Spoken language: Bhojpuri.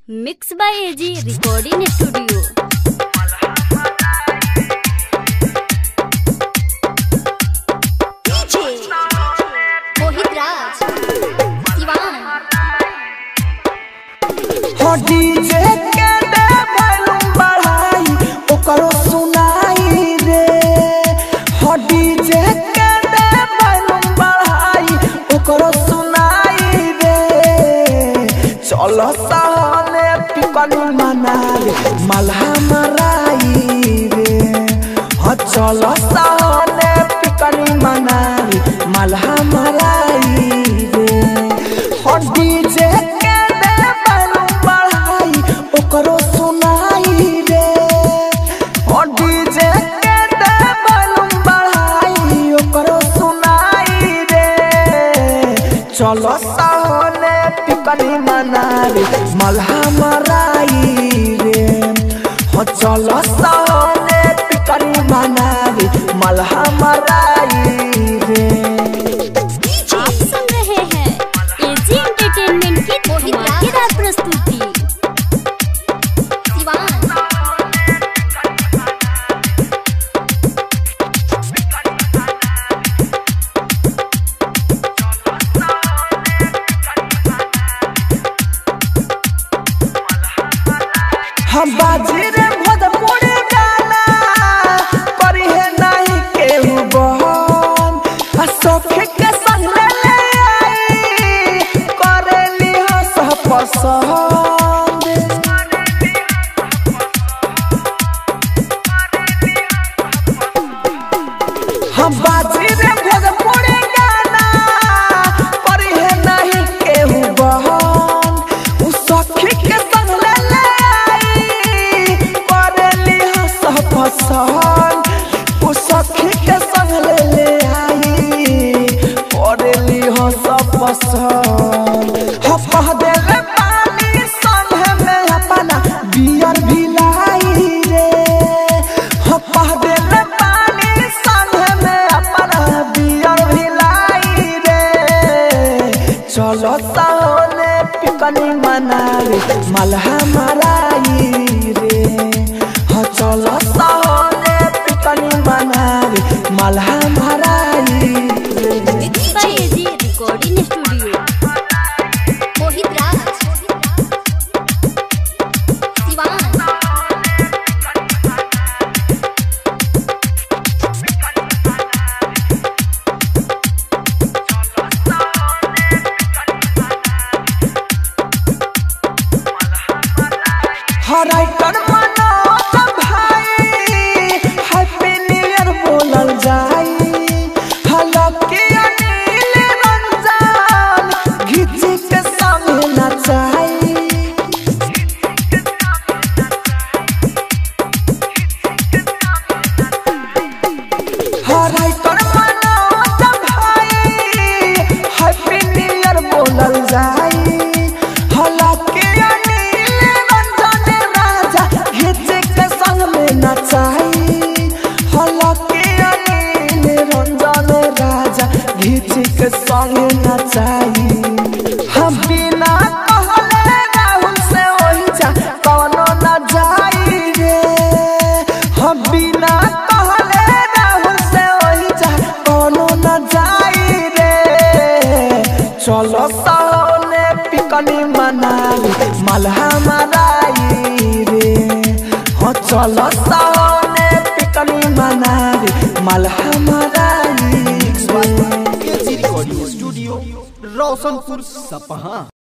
mix by AG recording studio Mohit Raj Siwan हो डीजे के दे वॉल्यूम बढ़ाई ओकरो सुनाई रे हो डीजे के दे वॉल्यूम बढ़ाई ओकरो सुनाई रे चलो सहने पिकनी मनावे मल्हा मराई रे हो चलो सहने पिकनी मनावे मल्हा मराई रे हो डीजे के दे वॉल्यूम बढ़ाई ओकरो सुनाई रे हो डीजे के दे वॉल्यूम बढ़ाई ओकरो सुनाई रे चलो साहने पिकनी मनावे मल्हा मराई रे हो चलो साहने पिकनी मनावे मल्हा मराई रे आप सुन रहे हैं एजी एंटरटेनमेंट की धमाकेदार प्रस्तुति सिवान हम बाजी रे भोजपुरी गाना करी है नहीं केहू बहन आ सखी के संग ले ले आई करेली हो सब पसंद हम बाजी रे भोजपुरी गाना करी है नहीं केहू बहन उ सखी के संग ले ले आई करेली हो सब पसंद उ सखी के संग ले ले आई करेली हो सब पसंद हो कह देले पानी संग में अपना बियर भी लाई रे हो कह देले पानी संग में अपना बियर भी लाई रे चलो साहने पिकनी मनावे मल्हा मराई रे हो चलो साहने पिकनी मनावे मल्हा मराई रे mix by AG recording studio Mohit Raj Siwan हराइकर मनोज भाई हैप्पी न्यू ईयर बोलल जाई हलकी अनिल रंजन घिची के संग नचाई हराइकर मनोज भाई हैप्पी न्यू ईयर बोलल जाई हलकी अनिल रंजन राजा घिची के संग में नचाई हलकी अनिल रंजन राजा घिची के संग नचाई हम बिना कहले राहुल से ओही जा कौनो न जाई रे हम बिना कहले राहुल से ओही जा कौनो न जाई रे चलो साहने पिकनी मनाई मल्हा मराई रे हो चलो साहने पिकनी मनाई मल्हा मराई रे एजी रिकॉर्डिंग स्टूडियो रोशनपुर सपहा